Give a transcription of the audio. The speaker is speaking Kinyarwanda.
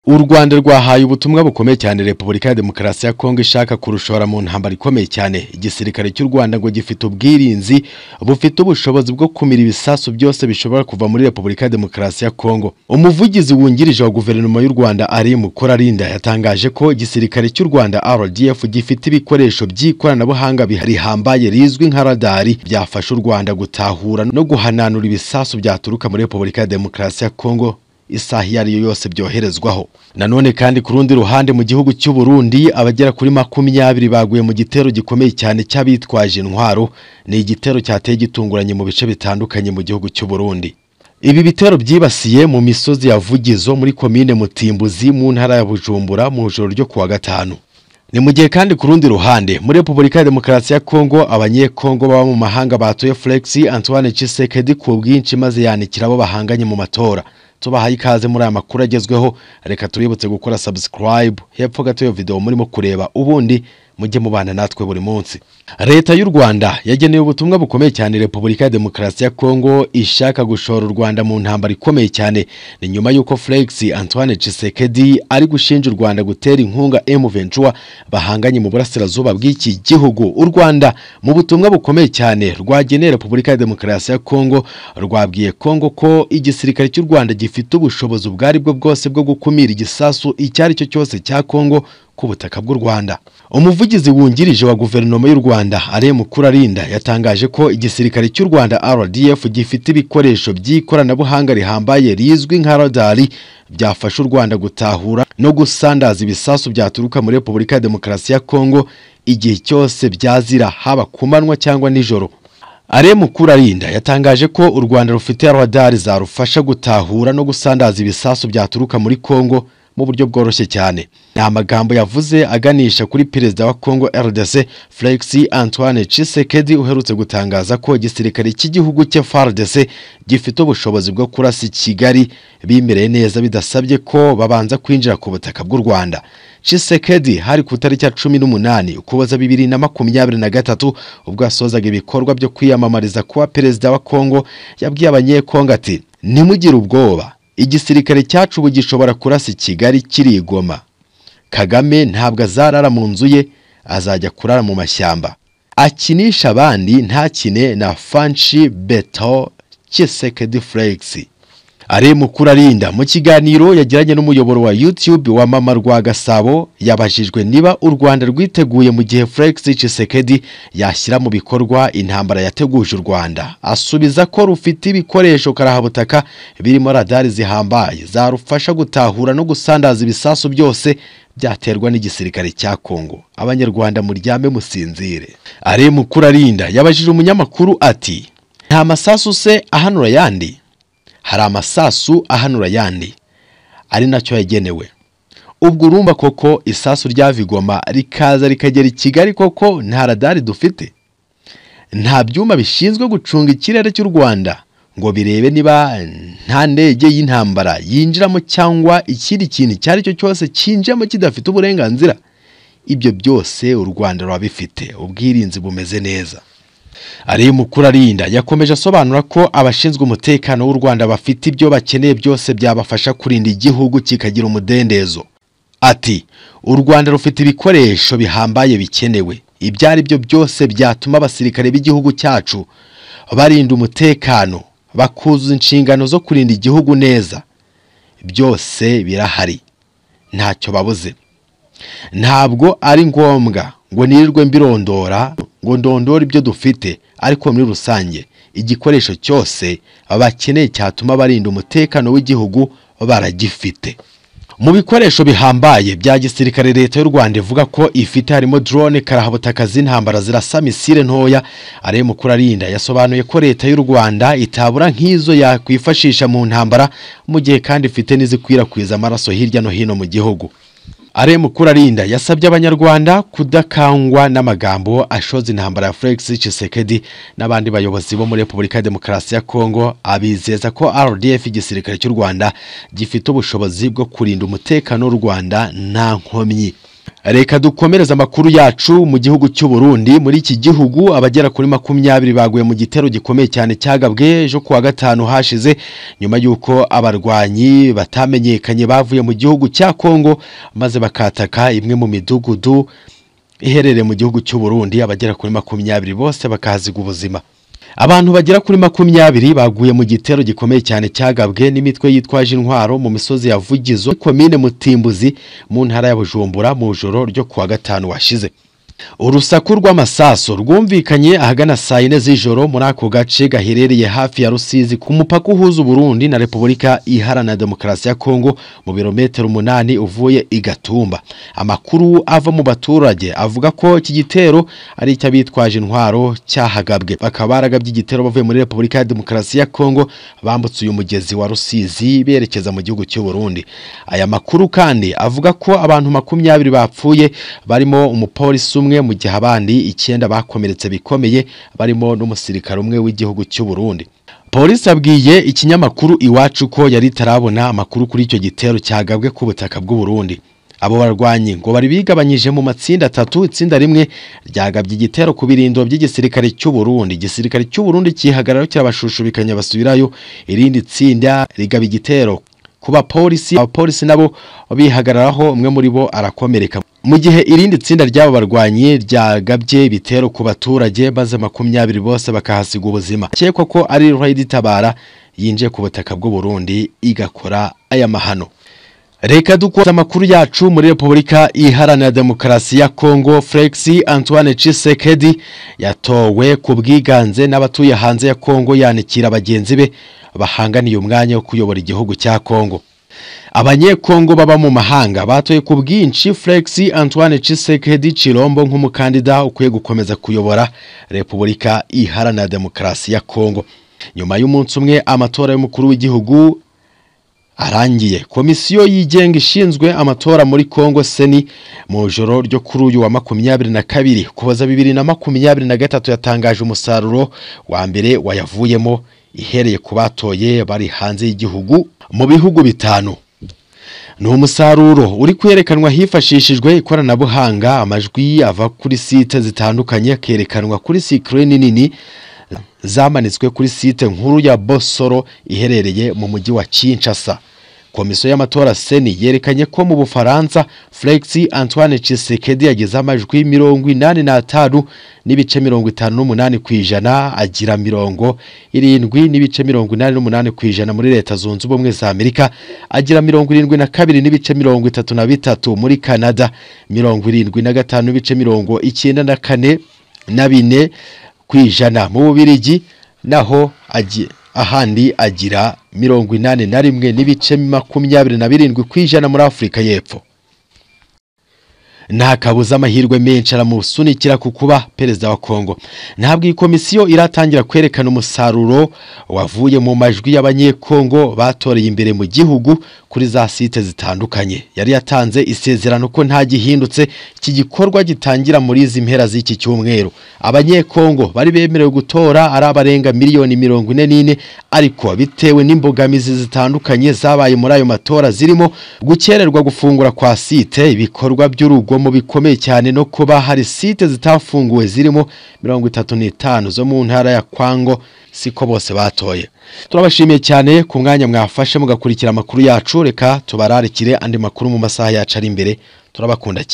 u rwanda rwahaye ubutumwa bukomeye cyane repubulika ya demokarasi ya kongo ishaka kurushora mu ntambara ikomeye cyane igisirikare cy'u rwanda ngo gifite ubwirinzi bufite ubushobozi bwo kumira ibisasu byose bishobora kuva muri repubulika ya demokarasi ya kongo umuvugizi wungirije wa guverinoma y'u rwanda ari mukorarinda yatangaje ko igisirikare cy'u rwanda rdf gifite ibikoresho by'ikoranabuhanga rihambaye rizwi nka radari byafasha u rwanda gutahura no guhananura ibisasu byaturuka muri repubulika ya demokarasi ya kongo isaha iyo ari yo yose byoherezwaho nanone kandi ku rundi ruhande mu gihugu cy'u Burundi abagera kuri makumyabiri baguye mu gitero gikomeye cyane cy'abitwaje intwaro ni igitero cyateye gitunguranye mu bice bitandukanye mu gihugu cy'u Burundi ibi bitero byibasiye mu misozi ya Vugizo muri komine Mutimbuzi mu ntara ya Bujumbura mu ijoro ryo kuwa gatanu ni mu gihe kandi ku rundi ruhande muri repubulika ya demokarasi ya kongo abanyekongo baba mu mahanga batuye Felix antoine Tshisekedi ku bwinshi maze yanikira abo bahanganye mu matora tubahaye ikaze muri aya makuru agezweho reka tuributse gukora subscribe hepfo gato iyo video murimo kureba ubundi mujye mubana natwe buri munsi leta y'u rwanda yageneye ubutumwa bukomeye cyane repubulika ya demokarasi ya kongo ishaka gushora u rwanda mu ntambara ikomeye cyane ni nyuma y'uko felix antoine Tshisekedi ari gushinja u rwanda gutera inkunga m bahanganye mu burasirazuba bw'iki gihugu u rwanda mu butumwa bukomeye cyane rwageneye repubulika ya demokarasi ya kongo rwabwiye kongo ko igisirikare cy'u rwanda gifite ubushobozi ubwo ari bwo bwose bwo gukumira igisasu icyo ari cyo cyose cya kongo ku butaka bw'u Rwanda umuvugizi wungirije wa guverinoma y'u Rwanda are mukuru arinda yatangaje ko igisirikare cy'u Rwanda RDF gifite ibikoresho by'ikoranabuhanga rihambaye rizwi nka radari byafasha u Rwanda gutahura no gusandaza ibisasu byaturuka muri Repubulika ya Demokarasi ya Kongo igihe cyose byazira haba ku manywa cyangwa nijoro are mukuru arinda yatangaje ko u Rwanda rufite radari zarufasha gutahura no gusandaza ibisasu byaturuka muri Kongo mu buryo bworoshye cyane ni amagambo yavuze aganisha kuri perezida wa Congo RDC Felix Antoine Tshisekedi uherutse gutangaza ko igisirikare cy'igihugu cye FARDC gifite ubushobozi bwo kurasa Kigali bimereye neza bidasabye ko babanza kwinjira ku butaka bw'u Rwanda Tshisekedi hari ku tariki ya cumi n'umunani ukuboza bibiri na makumyabiri na gatatu ubwo yasozaga ibikorwa byo kwiyamamariza kuba perezida wa Congo yabwiye abanyekongo ati ntimugire ubwoba igisirikare cyacu ubu gishobora kurasa kigali kirigoma kagame ntabwo azarara mu nzu ye azajya kurara mu mashyamba akinisha abandi ntakine na fanshi beto kisekedi furegisi ari mukuru arinda mu kiganiro yagiranye n'umuyoboro wa YouTube wa mama rwa Gasabo yabajijwe niba u Rwanda rwiteguye mu gihe Felix Tshisekedi yashyira mu bikorwa intambara yateguje u Rwanda asubiza ko rufite ibikoresho karahabutaka birimo radari zihambaye zarufasha gutahura no gusandaza ibisasu byose byaterwa n'igisirikare cya Kongo abanyarwanda muryame musinzire ari mukuru arinda yabajije umunyamakuru ati nta masasu se ahanura yandi hari amasasu ahanura ayandi ari nacyo yagenewe ubwo urumva koko isasu rya vigoma rikaza rikagera i kigali koko nta radari dufite nta byuma bishinzwe gucunga ikirere cy'u rwanda ngo birebe niba nta ndege y'intambara yinjiramo cyangwa ikindi kintu icyo ari cyo cyose cyinjiramo kidafite uburenganzira ibyo byose u rwanda ruba bifite ubwirinzi bumeze neza ari mukuru arinda yakomeje asobanura ko abashinzwe umutekano w'u Rwanda bafite ibyo bakeneye byose byabafasha kurinda igihugu kikagira umudendezo ati u Rwanda rufite ibikoresho bihambaye bikenewe ibyo ari byo byose byatuma abasirikare b'igihugu cyacu barinda umutekano bakuzuza inshingano zo kurinda igihugu neza byose birahari ntacyo babuze ntabwo ari ngombwa ngo nirirwe mbirondora ngo ndondore ibyo dufite ariko muri rusange igikoresho cyose bakeneye cyatuma barinda umutekano w'igihugu baragifite mu bikoresho bihambaye bya gisirikare leta y'u Rwanda ivuga ko ifite harimo drone karahabutaka z'intambara zirasa misile ntoya ari mukuru arinda yasobanuye ko leta y'u Rwanda itabura nk'izo yakwifashisha mu ntambara mu gihe kandi ifite n'izikwirakwiza amaraso hirya no hino mu gihugu are mukuru arinda yasabye abanyarwanda kudakangwa n'amagambo ashoza intambara ya Felix Tshisekedi n'abandi bayobozi bo muri Repubulika ya Demokarasi ya Kongo abizeza ko RDF igisirikare cy'u Rwanda gifite ubushobozi bwo kurinda umutekano w'u Rwanda nta nkomyi reka dukomereze amakuru yacu mu gihugu cy'u Burundi muri iki gihugu abagera kuri makumyabiri baguye mu gitero gikomeye cyane cyagabwe ejo kuwa gatanu hashize nyuma y'uko abarwanyi batamenyekanye bavuye mu gihugu cya Kongo maze bakataka imwe mu midugudu iherereye mu gihugu cy'u Burundi abagera kuri makumyabiri bose bakahaziga ubuzima abantu bagera kuri makumyabiri baguye mu gitero gikomeye cyane cyagabwe n'imitwe yitwaje intwaro mu misozi ya Vugizo komine Mutimbuzi mu ntara ya Bujumbura mu joro ryo kuwa gatanu washize urusaku rw'amasaso rwumvikanye ahagana saa yine z'ijoro muri ako gace gaherereye hafi ya rusizi ku mupaka uhuza uburundi na repubulika iharanira demokarasi ya kongo mu birometero umunani uvuye i gatumba amakuru ava mu baturage avuga ko iki gitero ari icy'abitwaje intwaro cyahagabwe bakaba baragabye igitero bavuye muri repubulika ya demokarasi ya kongo bambutse uyu mugezi wa rusizi berekeza mu gihugu cy'u burundi aya makuru kandi avuga ko abantu makumyabiri bapfuye barimo umupolisi umwe mu gihe abandi icyenda bakomeretse bikomeye barimo n'umusirikare umwe w'igihugu cy'u Burundi polisi abwiye ikinyamakuru iwacu ko yari itarabona amakuru kuri icyo gitero cyagabwe ku butaka bw'u Burundi abo barwanyi ngo bari bigabanyije mu matsinda atatu itsinda rimwe ryagabye igitero ku birindo by'igisirikare cy'u Burundi igisirikare cy'u Burundi kihagarara kirabashushubikanya basubirayo irindi tsinda rigaba igitero ku bapolisi abapolisi nabo bihagararaho umwe muri bo arakomereka mu gihe irindi tsinda ry'abo barwanyi ryagabye ibitero ku baturage maze makumyabiri bose bakahasiga ubuzima akekwa ko ari ruhaya itabara yinjiye ku butaka bw'u Burundi igakora aya mahano Reka dukoze amakuru yacu muri Republika Iharanira Demokarasi ya Kongo Felix Antoine Tshisekedi yatowe ku bwiganze n'abatuye hanze ya Kongo yanikira bagenzi be bahanganiye umwanya wo kuyobora igihugu cya Kongo abanyekongo baba mu mahanga batoye ku bwinshi Felix Antoine Tshisekedi Chilombo nk'umukandida ukwiye gukomeza kuyobora Republika Iharanira Demokarasi ya Kongo nyuma y'umunsi umwe amatora y'umukuru w'igihugu arangiye komisiyo yigenga ishinzwe amatora muri Kongo Seni mu joro ryo kuri uyu wa makumyabiri na kabiri kubaza bibiri na makumyabiri na gatatu yatangaje umusaruro wa mbere wayavuyemo ihereye ku batoye bari hanze y'igihugu mu bihugu bitanu ni umusaruro uri kwerekanwa hifashishijwe ikoranabuhanga amajwi ava kuri site zitandukanye akerekanwa kuri sikirini nini zamanitswe kuri site nkuru ya Bosoro iherereye mu mujyi wa Kinshasa komisiyo y'amatora seni yerekanye ko mu bufaransa Felix Antoine Tshisekedi yagize amajwi mirongo inani n'atanu n'ibice mirongo itanu n'umunani ku ijana agira mirongo irindwi n'ibice mirongo inani n'umunani ku ijana muri leta zunze ubumwe za amerika agira mirongo irindwi na kabiri n'ibice mirongo itatu na bitatu muri canada mirongo irindwi na gatanu n'ibice mirongo icyenda na kane na bine ku ijana mu bubirigi naho ahandi agira mirongo inani na rimwe n'ibice makumyabiri na birindwi ku ijana muri afurika y'epfo nta kabuza amahirwe menshi aramusunikira ku kuba perezida wa kongo ntabwo iyi komisiyo iratangira kwerekana umusaruro wavuye mu majwi y'abanyekongo batoreye imbere mu gihugu kuri za site zitandukanye yari yatanze isezerano ko nta gihindutse iki gikorwa gitangira muri izi mpera z'iki cyumweru abanyekongo bari bemerewe gutora ari abarenga miliyoni mirongo ine n'ine ariko bitewe n'imbogamizi zitandukanye zabaye muri ayo matora zirimo gukererwa gufungura kwa site ibikorwa by'urugo mu bikomeye cyane no kuba hari site zitafunguwe zirimo mirongo itatu n'itanu zo mu ntara ya Kwango siko bose batoye turabashimiye cyane ku mwanya mwafashe mugakurikira amakuru yacu reka tubararikire andi makuru mu masaha yacu ari imbere turabakunda cyane